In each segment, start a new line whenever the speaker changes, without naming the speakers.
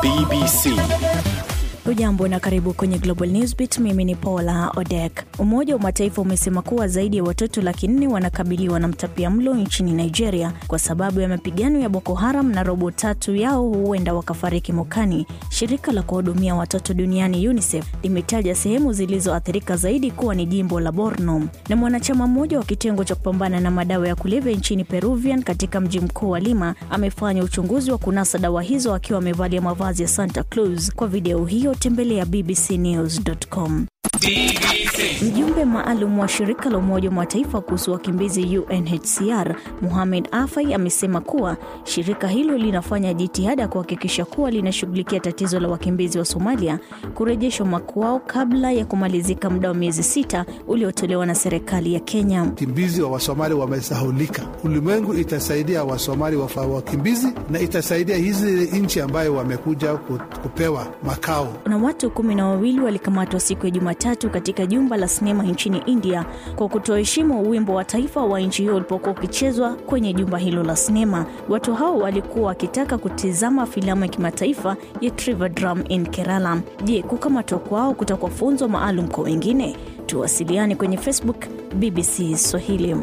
BBC.
Hujambo na karibu kwenye Global Newsbeat. Mimi ni Paula Odek. Umoja wa Mataifa umesema kuwa zaidi ya watoto laki nne wanakabiliwa na mtapia mlo nchini Nigeria kwa sababu ya mapigano ya Boko Haram na robo tatu yao huenda wakafariki mwakani. Shirika la kuhudumia watoto duniani UNICEF limetaja sehemu zilizoathirika zaidi kuwa ni jimbo la Borno. Na mwanachama mmoja wa kitengo cha kupambana na madawa ya kulevya nchini Peruvian katika mji mkuu wa Lima amefanya uchunguzi wa kunasa dawa hizo akiwa amevalia mavazi ya Santa Claus. Kwa video hiyo tembelea bbcnews.com. Mjumbe maalum wa shirika la Umoja wa Mataifa kuhusu wakimbizi UNHCR Mohamed Afai amesema kuwa shirika hilo linafanya jitihada kuhakikisha kuwa linashughulikia tatizo la wakimbizi wa Somalia kurejeshwa makwao kabla ya kumalizika muda wa miezi sita uliotolewa na serikali ya Kenya.
Wakimbizi wa Wasomali wamesahulika. Ulimwengu itasaidia Wasomali wa wakimbizi na itasaidia hizi nchi ambayo wamekuja kupewa makao.
Na watu kumi na wawili walikamatwa siku ya Jumatatu katika jumba la sinema nchini India kwa kutoheshimu wimbo wa taifa wa nchi hiyo ulipokuwa ukichezwa kwenye jumba hilo la sinema. Watu hao walikuwa wakitaka kutizama filamu ya kimataifa ya Trivandrum in Kerala. Je, kukamatwa kwao kutakuwa funzo maalum kwa wengine? Tuwasiliane kwenye Facebook BBC Swahili.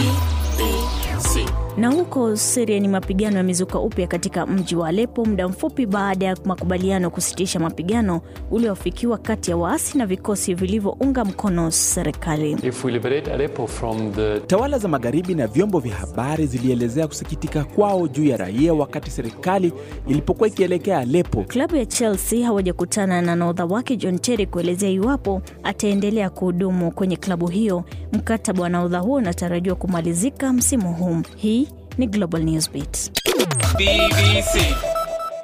Na huko Siria ni mapigano yamezuka upya katika mji wa Alepo muda mfupi baada ya makubaliano ya kusitisha mapigano uliofikiwa kati ya waasi na vikosi vilivyounga mkono serikali.
The... Tawala za magharibi na vyombo vya habari zilielezea kusikitika kwao juu ya raia wakati serikali ilipokuwa ikielekea Alepo.
Klabu ya Chelsea hawajakutana na nahodha wake John Terry kuelezea iwapo ataendelea kuhudumu kwenye klabu hiyo. Mkataba wa nahodha huo unatarajiwa kumalizika msimu huu. Hii ni Global Newsbeat.
BBC.